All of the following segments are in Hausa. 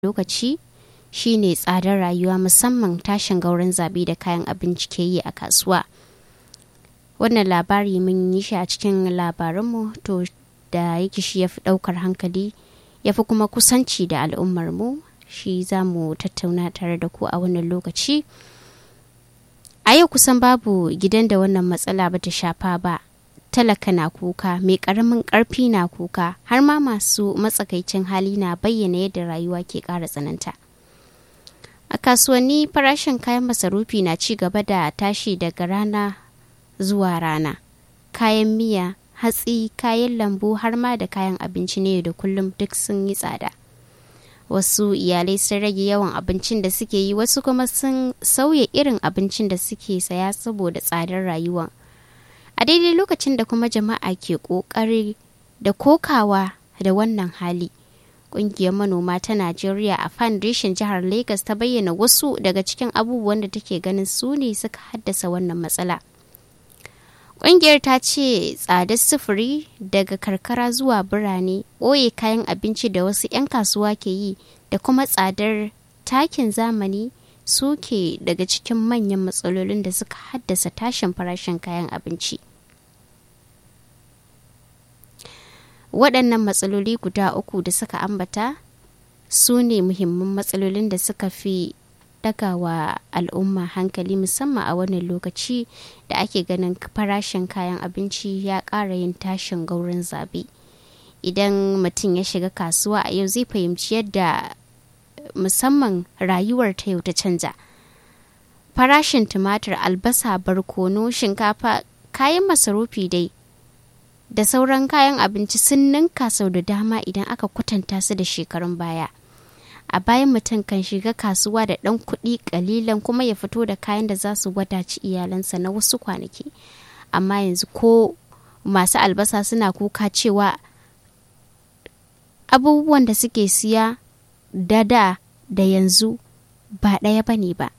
lokaci shine tsadar rayuwa musamman tashin gauran zabi da kayan abinci ke yi a kasuwa wannan labari mun yi shi a cikin labarinmu to da yake shi ya fi ɗaukar hankali ya fi kuma kusanci da al'ummarmu shi za mu tattauna tare da ku a wannan lokaci a yau kusan babu gidan da wannan matsala ba ta shafa ba talaka na kuka mai karamin karfi na kuka har ma masu matsakaicin hali na bayyana yadda rayuwa ke ƙara tsananta a kasuwanni farashin kayan masarufi na ci gaba da tashi daga rana zuwa rana kayan miya hatsi kayan lambu har ma da kayan abinci ne da kullum duk sun yi tsada wasu iyalai sun rage yawan abincin da suke yi wasu kuma sun sauya irin abincin da suke saya saboda tsadar rayuwa a daidai lokacin da kuma jama'a ke kokari da kokawa da wannan hali kungiyar manoma ta najeriya a foundation jihar lagos ta bayyana wasu daga cikin abubuwan da take ganin su ne suka haddasa wannan matsala Ƙungiyar ta ce tsadar sufuri daga karkara zuwa birane ɓoye kayan abinci da wasu 'yan kasuwa ke yi da kuma tsadar takin zamani suke daga cikin manyan matsalolin da suka haddasa tashin farashin kayan abinci. Waɗannan matsaloli guda uku da suka ambata su ne muhimman matsalolin da suka fi daga wa al'umma hankali musamman a wannan lokaci da ake ganin farashin kayan abinci ya ƙara yin tashin gaurin zabe idan mutum ya shiga kasuwa a yau zai fahimci yadda musamman rayuwar ta yau ta canza farashin tumatir albasa barkono shinkafa kayan masarufi dai da sauran kayan abinci sun ninka sau da dama idan aka kwatanta su da shekarun baya a bayan mutum kan shiga kasuwa da ɗan kuɗi ƙalilan kuma ya fito da kayan da za su wadaci iyalansa na wasu kwanaki amma yanzu ko masu albasa suna kuka cewa abubuwan da suke siya da da da yanzu ba ɗaya ba ne ba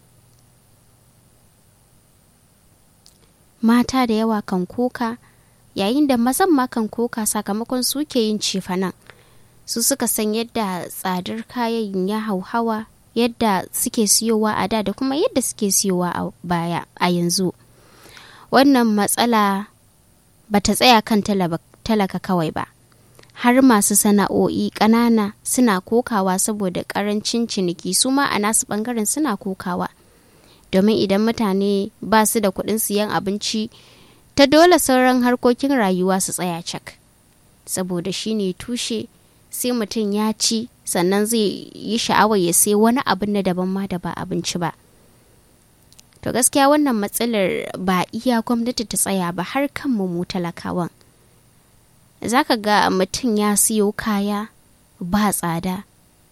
mata da yawa kan koka yayin da mazan ma kan koka sakamakon suke yin cefanan. su suka san yadda tsadar kayan ya hauhawa yadda suke siyowa a da da kuma yadda suke siyowa a baya a yanzu wannan matsala ba ta tsaya kan talaka kawai ba har masu sana'o'i ƙanana suna kokawa saboda ƙarancin ciniki su ma a nasu ɓangaren suna kokawa domin idan mutane ba su da kuɗin siyan abinci ta dole sauran harkokin rayuwa su tsaya cak saboda shine tushe sai mutum ya ci sannan zai yi sha'awar ya sai wani abin na daban ma da ba abinci ba to gaskiya wannan matsalar ba iya gwamnati ta tsaya ba har kanmu mu talakawan za ka ga mutum ya siyo kaya ba tsada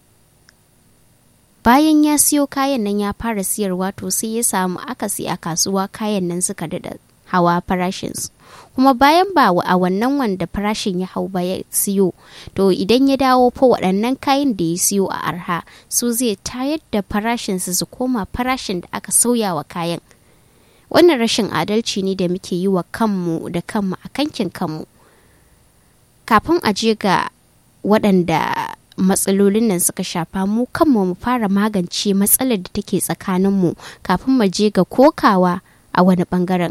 bayan ya siyo kayan nan ya fara siyarwa to sai ya samu akasi a kasuwa kayan nan suka daɗa hawa farashinsu kuma bayan ba a wannan wanda farashin ya hau ba ya siyo to idan ya dawo fa waɗannan kayan da ya siyo a arha su zai tayar da farashinsu su koma farashin da aka sauya wa kayan wannan rashin adalci ne da muke yi wa kanmu da kanmu a kankin kanmu kafin a je ga waɗanda matsalolin nan suka shafa mu kanmu mu fara magance matsalar da take tsakaninmu kafin mu je ga kokawa a wani bangaren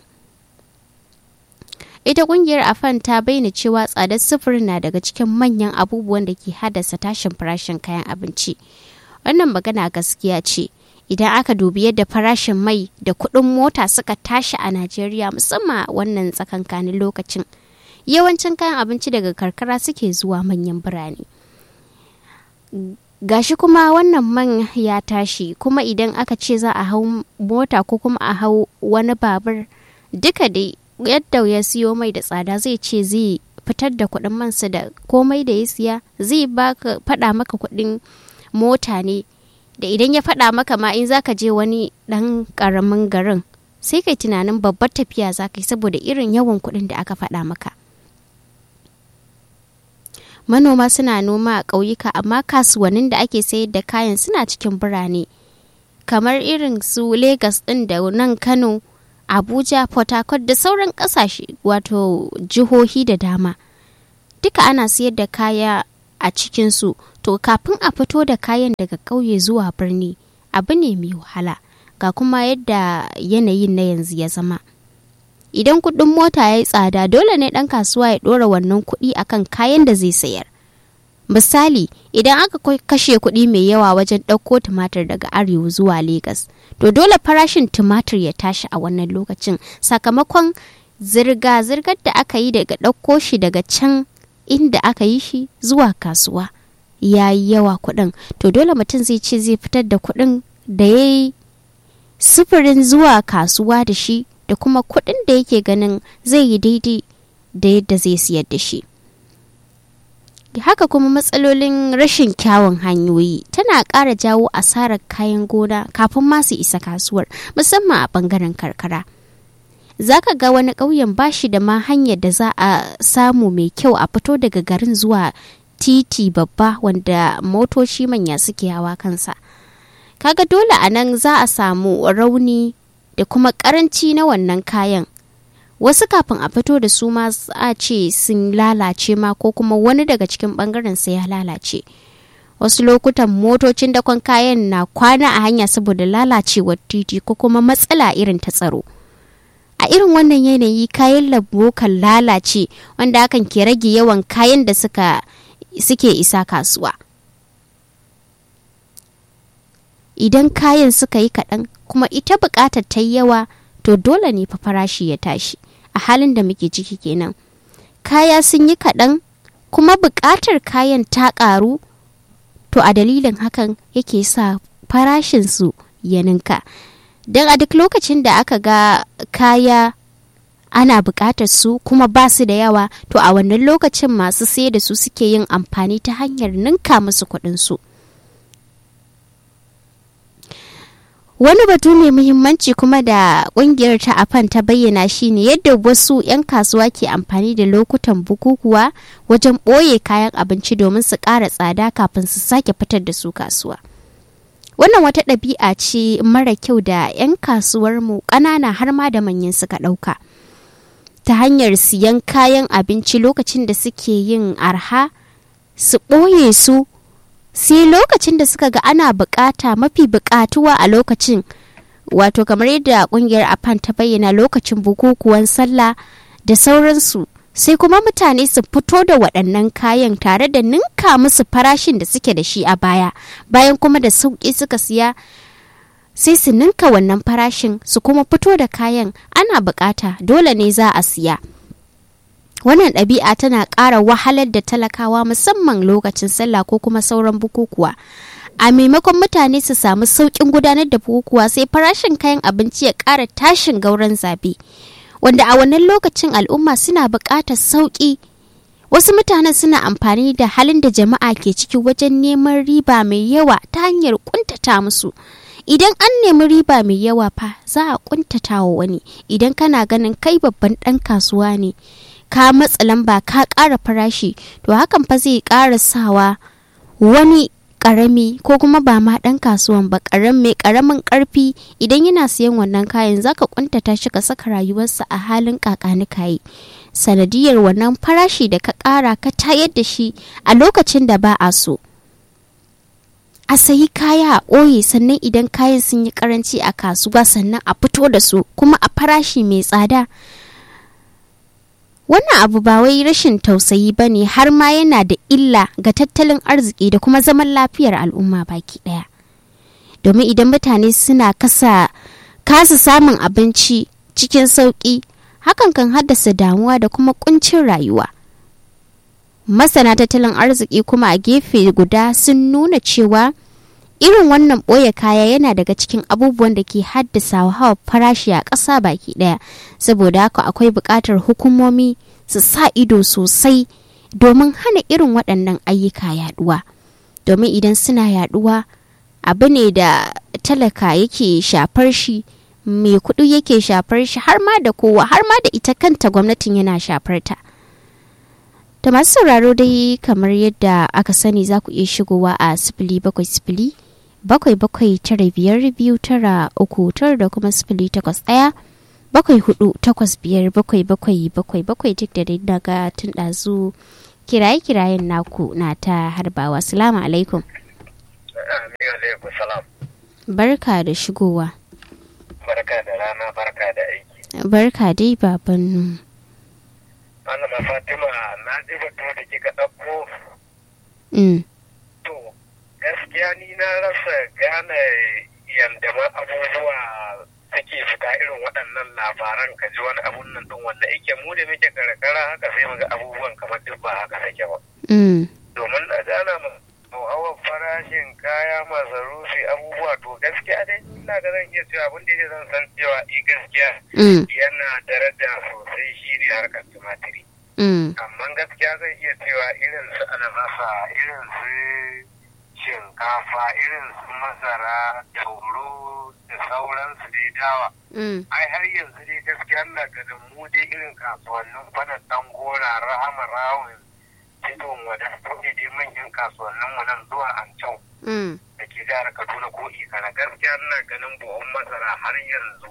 ita kungiyar afan ta bayyana cewa tsadar sufuri na daga cikin manyan abubuwan da ke haddasa tashin farashin kayan abinci wannan magana gaskiya ce idan aka dubi yadda farashin mai da kuɗin mota suka tashi a najeriya musamman wannan tsakankanin lokacin yawancin kayan abinci daga karkara suke zuwa manyan birane gashi kuma wannan man ya tashi kuma idan aka ce za a hau mota ko kuma a hau wani babur duka dai yadda ya siyo mai da tsada zai ce zai fitar da kuɗin mansa da komai da ya siya zai baka faɗa maka kuɗin mota ne da idan ya faɗa maka ma in zaka je wani ɗan ƙaramin garin sai kai tunanin babbar tafiya za ka yi saboda irin yawan kuɗin da aka faɗa maka manoma suna noma a ƙauyuka amma kasuwannin da ake sayar da kayan suna cikin birane kamar irin su Legas ɗin da nan Kano abuja port harcourt da sauran kasashe wato jihohi da dama duka ana siyar da kaya a cikinsu to kafin a fito da kayan daga ƙauye zuwa birni abu ne mai wahala ga kuma yadda yanayin na yanzu ya zama idan kuɗin mota ya yi tsada dole ne ɗan kasuwa ya ɗora wannan kuɗi akan kayan da zai sayar misali idan aka kashe kuɗi mai yawa wajen ɗauko tumatir daga arewa zuwa Legas, to dole farashin tumatir ya tashi a wannan lokacin sakamakon zirga-zirgar da aka yi daga ɗauko shi daga can inda aka yi shi zuwa kasuwa ya yi yawa kuɗin to dole mutum zai ce zai fitar da kuɗin da ya yi sufurin zuwa kasuwa da shi da kuma kuɗin da yake ganin zai yi daidai da yadda zai siyar da shi. haka kuma matsalolin rashin kyawun hanyoyi tana ƙara jawo asarar kayan gona kafin masu isa kasuwar musamman a ɓangaren karkara za ka ga wani ƙauyen bashi da ma hanyar da za a samu mai kyau a fito daga garin zuwa titi babba wanda motoci manya suke hawa kansa kaga dole a nan za a samu rauni da kuma ƙaranci na wannan kayan wasu kafin a fito da su ma a ce sun lalace ma ko kuma wani daga cikin bangaren sai ya lalace wasu lokutan motocin dakon kayan na kwana a hanya saboda lalacewar titi ko kuma matsala irin ta tsaro a irin wannan yanayi kayan lambu kan lalace wanda hakan ke rage yawan kayan da suka suke isa kasuwa idan kayan suka yi kaɗan kuma ita buƙatar ta yi yawa to dole ne fa farashi ya tashi a halin da muke ciki kenan kaya sun yi kaɗan kuma buƙatar kayan ta ƙaru to a dalilin hakan yake sa farashinsu ya ninka don a duk lokacin da aka ga kaya ana buƙatar su kuma ba su da yawa to a wannan lokacin masu sai da su suke yin amfani ta hanyar ninka musu kuɗinsu. su Wani batu mai muhimmanci kuma da kungiyar ta afan ta bayyana shine yadda wasu 'yan kasuwa ke amfani da lokutan bukukuwa wajen ɓoye kayan abinci domin su ƙara tsada kafin su sake fitar da su kasuwa. Wannan wata ɗabi'a ce mara kyau da 'yan kasuwarmu ƙanana har ma da manyan suka ɗauka. Ta hanyar siyan kayan abinci lokacin da suke yin arha, su ɓoye su sai lokacin da suka ga ana bukata mafi bukatuwa a lokacin wato kamar yadda kungiyar afan ta bayyana lokacin bukukuwan sallah da sauransu sai kuma mutane su fito da waɗannan kayan tare da ninka musu farashin da suke da shi a baya bayan kuma da sauƙi suka siya sai su ninka wannan farashin su kuma fito da kayan ana bukata dole ne za a siya wannan ɗabi'a tana ƙara wahalar da talakawa musamman lokacin sallah ko kuma sauran bukukuwa a maimakon mutane su samu sauƙin gudanar da bukukuwa sai farashin kayan abinci ya ƙara tashin gauran zabe wanda a wannan lokacin al'umma suna buƙatar sauƙi wasu mutanen suna amfani da halin da jama'a ke ciki wajen neman riba mai yawa ta hanyar ƙuntata musu idan an nemi riba mai yawa fa za a ƙuntata wa wani idan kana ganin kai babban ɗan kasuwa ne ka matsa lamba ka ƙara farashi to hakan fa zai ƙara sawa wani ƙarami ko kuma ba ma ɗan kasuwan ba ƙarami ƙaramin ƙarfi idan yana siyan wannan kayan zaka kuntata shi ka saka rayuwarsa a halin kakani kayi sanadiyar wannan farashi da ka ƙara ka tayar da shi a lokacin da ba a so a sayi kaya a ɓoye sannan idan kayan sun yi karanci a kasuwa sannan a fito da su kuma a farashi mai tsada wannan abu ba wai rashin tausayi ba ne har ma yana da illa ga tattalin arziki da kuma zaman lafiyar al'umma baki ɗaya domin idan mutane suna kasa kasa samun abinci cikin sauƙi hakan kan haddasa damuwa da kuma kuncin rayuwa masana tattalin arziki kuma a gefe guda sun nuna cewa irin wannan ɓoye kaya yana daga cikin abubuwan da ke haddasa hawa farashi a ƙasa baki ɗaya saboda haka akwai buƙatar hukumomi su sa ido sosai domin hana irin waɗannan ayyuka yaɗuwa domin idan suna yaɗuwa abu ne da talaka yake shafar shi mai kuɗi yake shafar shi har ma da kowa har ma da ita kanta gwamnatin yana shafar ta da masu sauraro dai kamar yadda aka sani za ku iya shigowa a sifili bakwai sifili bakwai bakwai tara biyar biyu tara uku tara da kuma sifili takwas ɗaya bakwai hudu takwas biyar bakwai bakwai bakwai bakwai duk da dai daga tun ɗazu kiraye-kirayen naku na ta harbawa salamu alaikum Amin alaikum salam. barka da shigowa Barka da rana, barka da aiki. barka dai baban Malama Fatima, na ji batu da kika ɗauko. mm. To, gaskiya ni na rasa gane yadda ma abubuwa suke fita irin waɗannan labaran ka ji wani abun nan ɗin wanda yake mu da muke karkara haka sai muga abubuwan kamar duk ba haka sake ba. Mm. Domin na gana ma hauhawar farashin kaya masarufi abubuwa to gaskiya dai ina ga zan iya cewa abin da yake zan san cewa i gaskiya Mm. yana daraja sosai shi ne harkar tumatiri Mm. amma gaskiya zai iya cewa irin su albasa irin su shinkafa irin su masara tauro da sauransu dai dawa Mm. ai har yanzu dai gaskiya na ganin mu dai irin kasuwannin kwanan dan gora rahama rawun tidon wada ne dai manyan kasuwannin mu nan zuwa ancau Mm. da ke jihar kaduna ko ikana gaskiya ina ganin buhun masara har yanzu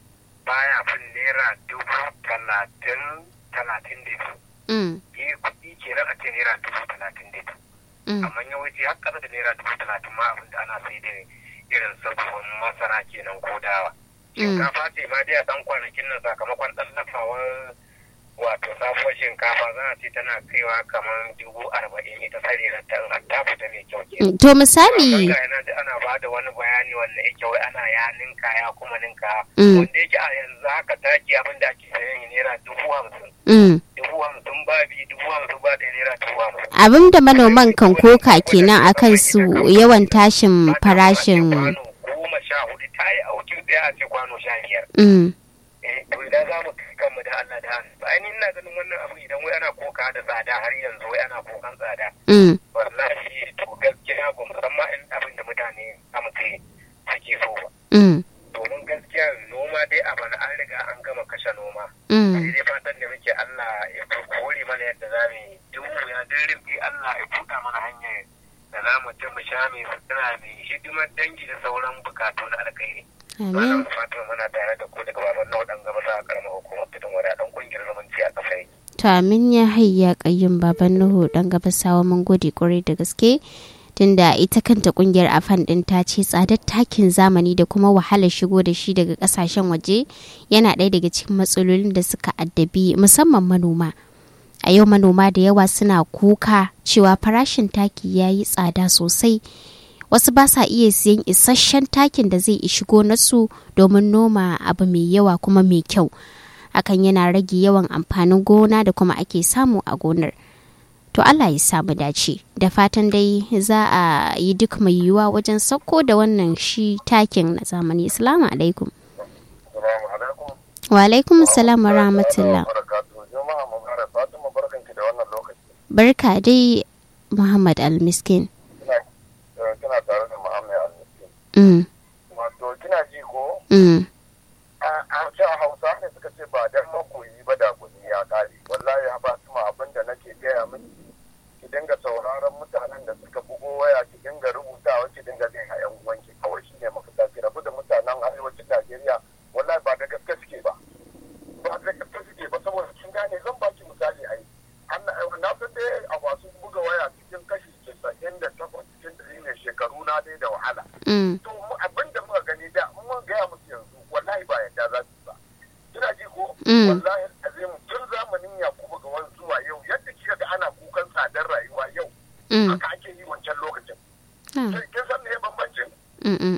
baya fin naira dubu talatin talatin da biyu Mm. yi kuɗi kenan a ce naira dubu talatin da biyu Mm. amma yawanci har ƙasa da naira dubu talatin ma abin da ana sai da irin sabuwar masara kenan ko dawa shinkafa ce ma dai a ɗan kwanakin nan sakamakon ɗan lafawar wato sabuwar shinkafa za a ce tana kaiwa kamar dubu arba'in ita sarira ta in har ta fita mai kyau kenan Mm. to misali Ga yana da ana ba da wani bayani wanda yake wai ana ya ninka ya kuma ninka Mm. wanda yake a yanzu haka taki abin da ake sayan yi naira dubu hamsin mm. dubu hamsin ba biyu dubu hamsin ba da naira dubu hamsin. abin da manoman kan koka kenan akan su yawan tashin farashin kwano goma sha hudu ta yi aukin ɗaya a ce kwano sha biyar. mm. Eh, to idan za mu kai kanmu da Allah da hannu. Ba ni ina ganin wannan abu idan wai ana koka da tsada har yanzu wai ana kokan tsada. Mm. Wallahi to gaskiya ba musamman in abin da mutane amce suke so ba. Mm. domin gaskiya noma dai a bana an riga an gama kashe noma Mm. sai dai fatan da muke Allah ya kore mana yadda za mu yi duk ya dirbi Allah ya buɗa mana hanyar da za mu ci mu sha mai sutura mai hidimar dangi da sauran bukatu na alkhairi amin wannan fatan muna tare da ku daga baban na waɗanda gaba sa karamar hukumar tudun wada ɗan ƙungiyar zumunci a ƙasar to amin ya hayya kayyum baban nuhu dan gabasawa mun gode kwarai da gaske tunda ita kanta kungiyar afan din ta ce tsadar takin zamani da kuma wahalar shigo da shi daga kasashen waje yana ɗaya daga cikin matsalolin da suka addabi musamman manoma a yau manoma da yawa suna kuka cewa farashin taki ya yi tsada sosai wasu ba sa iya siyan isasshen takin da zai ishi gonarsu domin noma abu mai yawa kuma mai kyau hakan yana rage yawan amfanin gona da kuma ake samu a gonar to Allah ya samu dace da fatan dai za a yi duk mai yiwuwa wajen sauko da wannan shi takin na zamani assalamu alaikum Assalamu alaikum. wa alaikum assalam wa rahmatullah Jama'a Mubarak Fatima barkanki da wannan lokaci. barka dai muhammad almiskin Kina kina tare da Muhammad Al-Miskin. mm, Wato kina ji ko mm, a can hausa ne suka ce ba dan makoyi ba da kuɗi ya kare wallahi ba su ma abin da nake gaya miki ki dinga sauraron mutanen da suka bugo waya ki dinga rubutawa ki dinga jin a yan uwanki kawai shine mafita ki rabu da mutanen arewacin Najeriya wallahi ba da gaske suke ba ba da gaske suke ba saboda kin gane zan baki misali ai Allah na fi dai a masu buga waya cikin kashi 98 cikin ɗari ne shekaru na dai da wahala mm, to mu abin da muka gani da in mun gaya musu yanzu wallahi ba yadda za su ba kina ji ko Mm. wallahi azim tun zamanin yakubu ga wani zuwa yau yadda kika ga ana kukan tsadar rayuwa yau mm, haka ake yi wancan lokacin ah, sai kin san me bambancin mm, mm,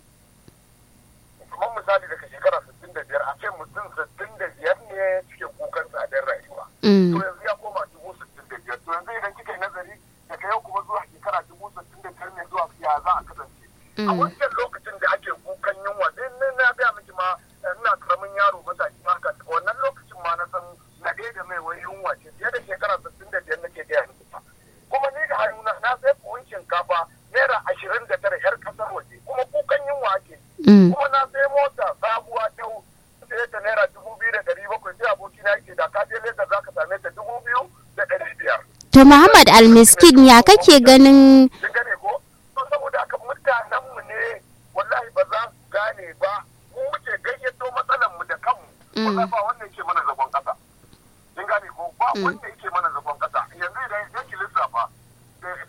kamar misali daga shekara 65 a ce mutum 65 ne suke kukan tsadar rayuwa to mm, yanzu ya koma dubu sittin da biyar to yanzu idan kika yi nazari daga yau kuma zuwa shekara dubu sittin da biyar ne zuwa ya za a kasance a mm, wancan lokacin da ake kukan yunwa din nan na gaya miki ma ina karamin yaro matashi ma haka wannan lokacin ma na san na ɗaya da mai wani yunwa ce fiye da shekara sittin da biyar nake gaya miki fa kuma ni da hannuna na sai buhun shinkafa naira ashirin da tara yar ƙasar waje kuma kukan yunwa ake mm. kuma na sai mota sabuwa ta sai ta naira dubu biyu da ɗari bakwai sai abokina yake da ka je Lagos za ka same ta dubu biyu da ɗari biyar to muhammad almiskin ya kake ganin kin gane ko to saboda haka mutanen mu ne wallahi ba za su gane ba mu muke gayyato matsalan mu da kanmu wallahi ba wanda yake mana zagon kasa kin gane ko ba wanda yake mana zagon kasa yanzu idan yake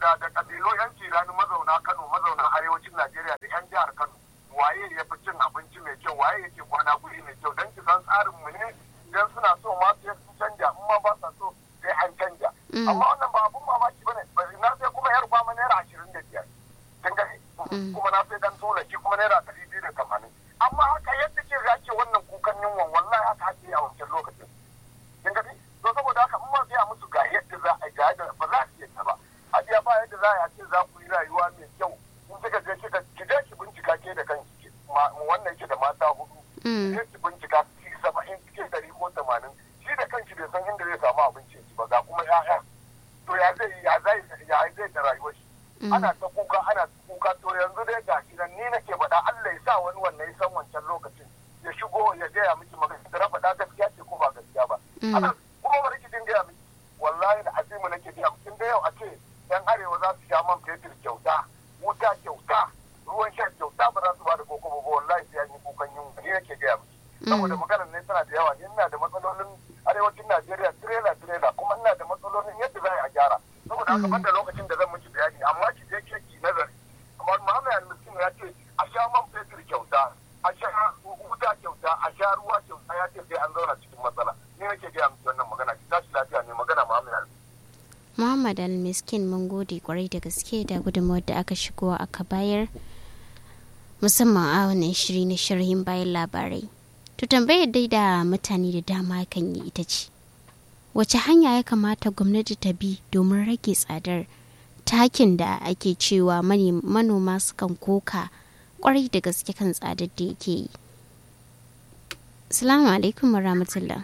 da da kabilu yan kirani mazauna Kano mazauna arewacin Najeriya da yan jihar Kano waye ya fi cin abinci mai kyau waye yake kwana guri mai kyau dan ki san tsarin mu ne idan suna so ma sai sun canja in ma ba sa so sai an canja amma wannan ba abun mamaki bane na sai kuma yar kwama naira ashirin da biyar kin gani kuma na sai dan tola shi kuma naira ɗari biyu da tamanin amma haka yadda ke ake wannan kukan yunwa wallahi haka ake a wancan lokacin kin gani to saboda haka in ma sai a musu ga yadda za a ga yadda ba za su yadda ba a biya ba yadda za a ce za ku yi rayuwa mai kyau in kika je kika ki je ki bincika ke da kanki wannan yake da mata hudu ki ki bincika ki saba'in ki dari ko tamanin shi da kanki bai san inda zai samu abincin ba ga kuma ya'ya to ya zai ya zai ya zai da rayuwar shi ana ta kuka ana ta kuka to yanzu dai ga shi nan ni nake faɗa Allah ya sa wani wannan ya san wancan lokacin ya shigo ya gaya miki magana da faɗa gaskiya ce ko ba gaskiya ba ana kuma bari ki gaya miki wallahi da azimu nake gaya miki da yau a ce yan arewa za su sha man fetur kyauta wuta kyauta ruwan sha kyauta ba za su ba da koko ba wallahi sai an yi kukan yunwa ni nake gaya miki saboda maganar ne tana da yawa ina da matsalolin arewacin Najeriya tirela tirela kuma ina da matsalolin yadda za a gyara saboda haka banda lokacin da zan miki bayani amma ki je ki ki nazari amma Muhammad al-Miskin ya ce a sha man fetur kyauta a sha wuta kyauta a sha ruwa kyauta ya ce sai an zauna cikin matsala ni nake gaya miki wannan magana ki tashi lafiya ne magana Muhammad al Muhammad al-Miskin mun gode kwarai da gaske da gudunmawar da aka shigo aka bayar musamman a wannan shiri na sharhin bayan labarai. To tambayar dai da mutane da dama kan yi ita ce, wace hanya ya kamata gwamnati ta bi domin rage tsadar takin da ake cewa manoma sukan koka kwarai da gaske kan tsadar da yake yi. Salamu alaikum wa rahmatullah.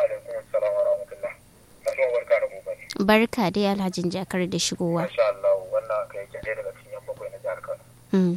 Barka dai alhajin jakar da shigowa. Masha Allah wannan kai yake daga cikin yan bakwai na jihar Kano.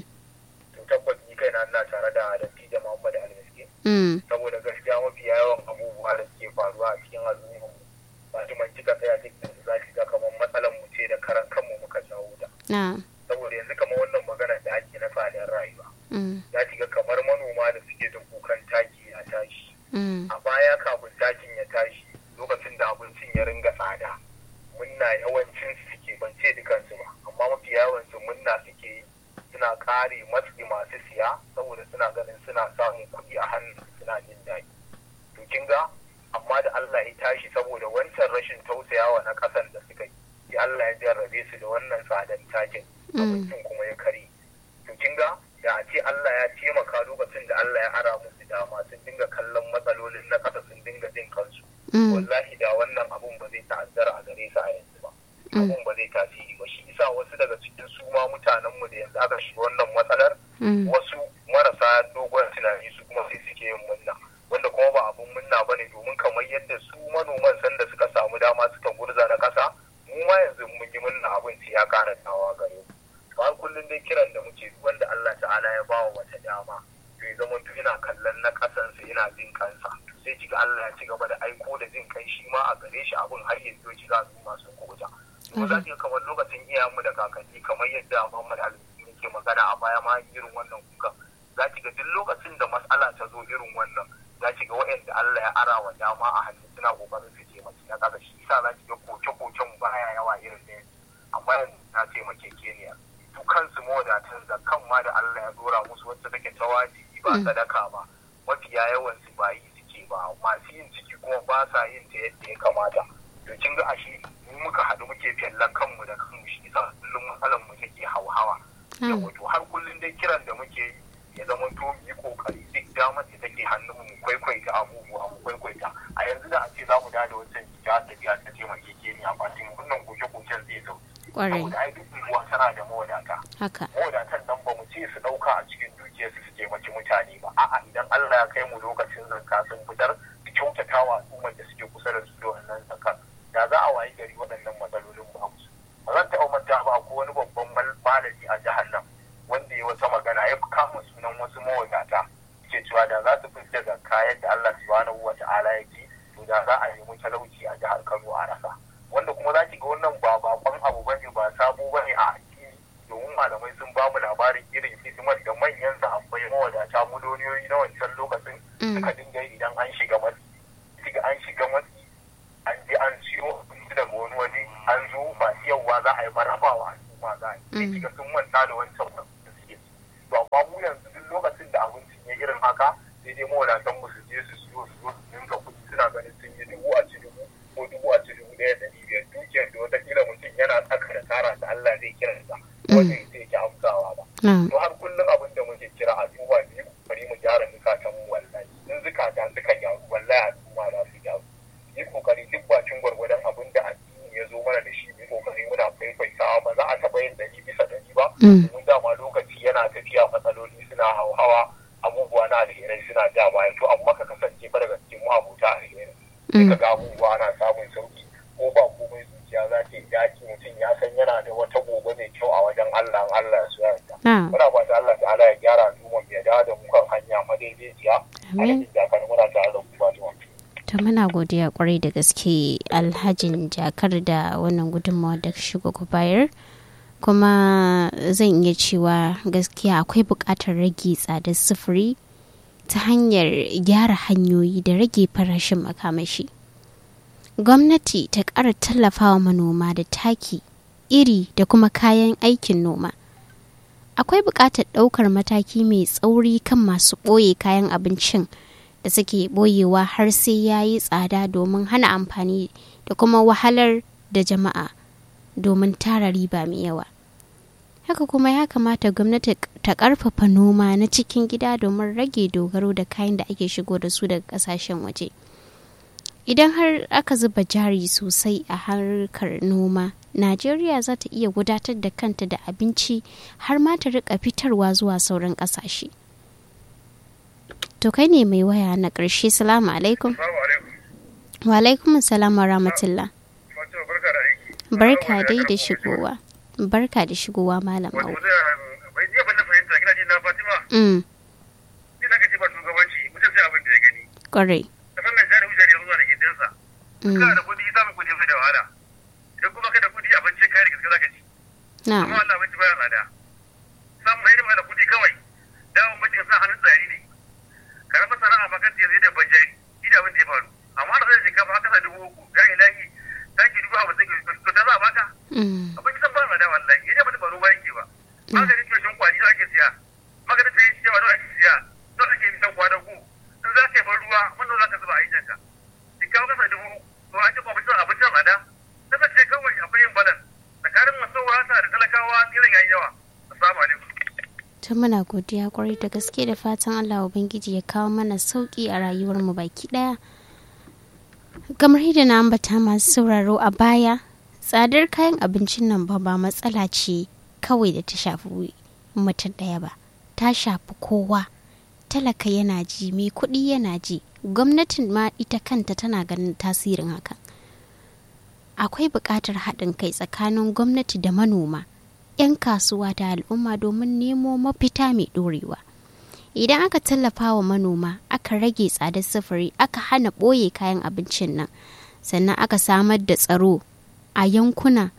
To tabbas ni kaina ina tare da Dattijo Muhammad Almiski. saboda gaskiya mafi yawan abubuwa da suke faruwa a cikin al'umma ba su man cika tsaya duk da za ki ga kamar matsalar mu ce da karan kanmu muka jawo ta saboda yanzu kamar wannan magana da ake na tsadar rayuwa za ki ga kamar manoma da suke da kukan taki ya tashi a baya kafin takin ya tashi lokacin da abincin ya ringa tsada munna yawancin su suke ban ce dukansu ba amma mafi yawan su munna suke yi suna kare matsi masu siya saboda suna ganin suna samun kuɗi a hannu suna jin daɗi to kin ga amma da Allah ya tashi saboda wancan rashin tausayawa na ƙasan da suka yi sai Allah ya jarrabe su da wannan tsadan takin abincin kuma ya kare to kin ga da a ce Allah ya taimaka lokacin da Allah ya ara musu dama sun dinga kallon matsalolin na ƙasa sun dinga jin kansu wallahi da wannan abun ba zai ta'azzara a gare su a yanzu ba abun ba zai tasiri ba shi isa wasu daga cikin su ma mutanen mu da yanzu aka shiga wannan matsalar wasu marasa dogon tunani su kuma sai suke yin munna wanda kuma ba abun munna ba ne domin kamar yadda su manoman sanda suka samu dama suka gurza na kasa mu ma yanzu mun yi munna abin ya kara dawa gare mu har kullum dai kiran da muke duk wanda Allah ta'ala ya bawa wata dama to ya zama to ina kallon na kasansa ina jin kansa sai kiga Allah ya ci gaba da aiko da jin kai shi ma a gare shi abin har yanzu ki za su masu kubuta kuma za ki kamar lokacin iyayenmu da kakanni kamar yadda Muhammad Ali yake magana a baya ma irin wannan kuka za ki ga duk lokacin da matsala ta zo irin wannan za ki ga waɗanda Allah ya ara wa dama a hannu suna kokarin su taimaki na kaga shi sa za ki ga koke-koken baya yawa irin da amma yanzu na taimake keniya su kansu mawadatan zakan ma da Allah ya dora musu wacce take ta wajibi ba sadaka ba mafiya yawan su ba yi suke ba masu yin ciki kuma ba sa yin ta yadda ya kamata to kin ga ashe mu muka haɗu muke fyallan kanmu da kanmu shi isa kullum matsalar mu take hauhawa yawa to har kullum dai kiran da muke yi ya zama to mu yi kokari duk damar da take hannun mu kwaikwaita abubuwa mu kwaikwaita a yanzu da a ce za mu da da wancan jihar tafiya ta taimake ke ni a fatin wannan goce-gocen zai zo saboda ai duk unguwa tana da mawadata mawadatan nan ba mu ce su ɗauka a cikin dukiyarsu su taimaki mutane ba a'a idan Allah ya kai mu lokacin zakka sun fitar su kyautata wa al'ummar da suke kusa da su da wannan zakka da za a wayi gari waɗannan matsalolin ba su ba zan taɓa manta ba ko wani babban malami a jihar nan wanda ya wata magana ya kama sunan wasu mawadata ke cewa da za su fitar da zakka yadda Allah subhanahu wa ta'ala ya ce to da za a nemi talauci a jihar Kano a rasa wanda kuma za ki ga wannan ba bakon abu bane ba sabo bane a addini domin malamai sun ba mu labarin irin hidimar da manyan sahabbai mawadata miliyoniyoyi na wancan lokacin suka dinga idan an shiga matsi shiga an shiga matsi an je an siyo daga wani waje an zo ba siyarwa za a yi marabawa sai kiga sun manta da wancan da suke to amma mu yanzu duk lokacin da abincin ya irin haka sai dai mawadatan mu su je su siyo su zo su dinga kuɗi suna ganin sun yi dubu a ci dubu ko dubu a ci dubu ɗaya ɗari biyar dukiyar da wataƙila mutum yana tsaka da tara da Allah zai kiransa wanda sai ki amsawa ba to har kullum abin da muke kira a duba ne bari mu gyara zukatan mu wallahi in zukata suka gyaru wallahi al'umma za su gyaru yi kokari duk bakin gwargwadon abin da addini ya zo mana da shi mu kokari muna kwaikwaitawa ba za a taɓa yin ɗari bisa ɗari ba mun dama lokaci yana tafiya matsaloli suna hauhawa abubuwa na alherai suna ja baya to amma ka kasance ba daga cikin abota alherai sai ka ga abubuwa na samun sauki ko ba komai zuciya za ta yi daki mutum ya san yana da wata gobe mai kyau a wajen Allah Allah su yarda muna fata Allah ta'ala ya gyara al'umma ya dawo da mu kan hanya madaidaiciya amin muna tare da ku ba ta muna godiya kwarai da gaske alhajin jakar da wannan gudunmawa da shigo ku bayar kuma zan iya cewa gaskiya akwai buƙatar rage tsadar sufuri ta hanyar gyara hanyoyi da rage farashin makamashi gwamnati ta ƙara tallafawa manoma da taki iri da kuma kayan aikin noma akwai buƙatar ɗaukar mataki mai tsauri kan masu ɓoye kayan abincin da suke ɓoyewa har sai ya yi tsada domin hana amfani da kuma wahalar da jama'a domin tara riba mai yawa haka kuma ya kamata gwamnati ta ƙarfafa noma na cikin gida domin rage dogaro da kayan da ake shigo da su daga ƙasashen waje idan har aka zuba jari sosai a harkar noma najeriya za ta iya gudatar da kanta da abinci har ma ta rika fitarwa zuwa sauran ƙasashe to kai ne mai waya na ƙarshe salamu alaikum wa alaikum salam wa rahmatullah barka dai da shigowa barka da shigowa malam au kwarai kana da kudi samun kudi mai da wahala idan kuma kai da kudi abinci kai da gaske zaka ci na amma Allah abinci baya tsada samun hidima da kudi kawai dawon mace ka sa hannun tsari ne karamar sana'a ba kan yanzu da banjari ida abin da ya faru amma da zai shinkafa haka sa dubu uku ga ilahi taki dubu a mutum to ta za a baka abinci san ba tsada wallahi yadda mutum ba ruwa yake ba maganin ciwon kwani za ake siya maganin ta yi ciyawa za ake siya za ake yi san kwana ku in za ka yi ban ruwa wannan za ka zuba a yi janka shinkafa kasa dubu uku to an ji kwamitin abincin tsada kasance kawai akwai yin balan tsakanin masu wasa da talakawa irin yayi yawa assalamu alaikum ta muna godiya kwarai da gaske da fatan allah ubangiji ya kawo mana sauki a rayuwar mu baki daya kamar yadda na ambata masu sauraro a baya tsadar kayan abincin nan ba ba matsala ce kawai da ta shafi mutum daya ba ta shafi kowa talaka yana ji mai kuɗi yana ji gwamnatin ma ita kanta tana ganin tasirin hakan akwai buƙatar haɗin kai tsakanin gwamnati da manoma 'yan kasuwa da al'umma domin nemo mafita mai ɗorewa idan aka tallafa wa manoma aka rage tsadar sufuri aka hana ɓoye kayan abincin nan sannan aka samar da tsaro a yankuna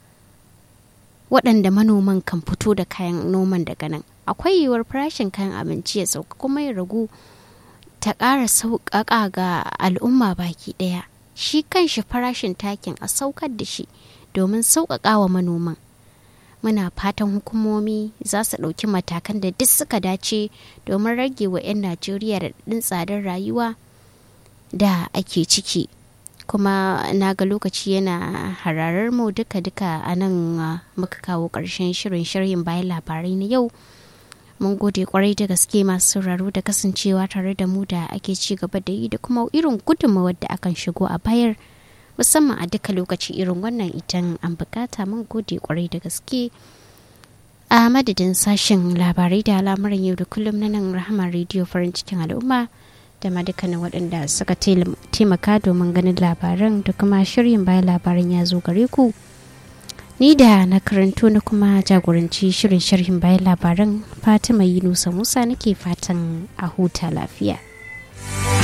waɗanda manoman kan fito da kayan noman daga nan akwai yiwuwar farashin kayan abinci ya sauka kuma ya ragu ta ƙara sauƙaƙa ga al'umma baki ɗaya shi kanshi farashin takin a saukar da shi domin sauƙaƙa wa manoman muna fatan hukumomi za su ɗauki matakan da duk suka dace domin rage wa 'yan najeriya raɗin tsadar rayuwa da ake ciki kuma na ga lokaci yana hararar mu duka-duka a nan muka kawo ƙarshen shirin shirin bayan labarai na yau mun gode kwarai da gaske masu sauraro da kasancewa tare da mu da ake ci gaba da yi da kuma irin gudunmawar da akan shigo a bayar musamman a duka lokaci irin wannan idan an bukata mun gode kwarai da gaske a madadin sashen labarai da al'amuran yau da kullum na nan rahama rediyo farin cikin al'umma da ma dukkanin waɗanda suka taimaka domin ganin labaran da kuma shirin bayan labaran ya zo gare ku ni da na karanto na kuma jagoranci shirin sharhin bayan labaran fatima yunusa musa nake fatan a huta lafiya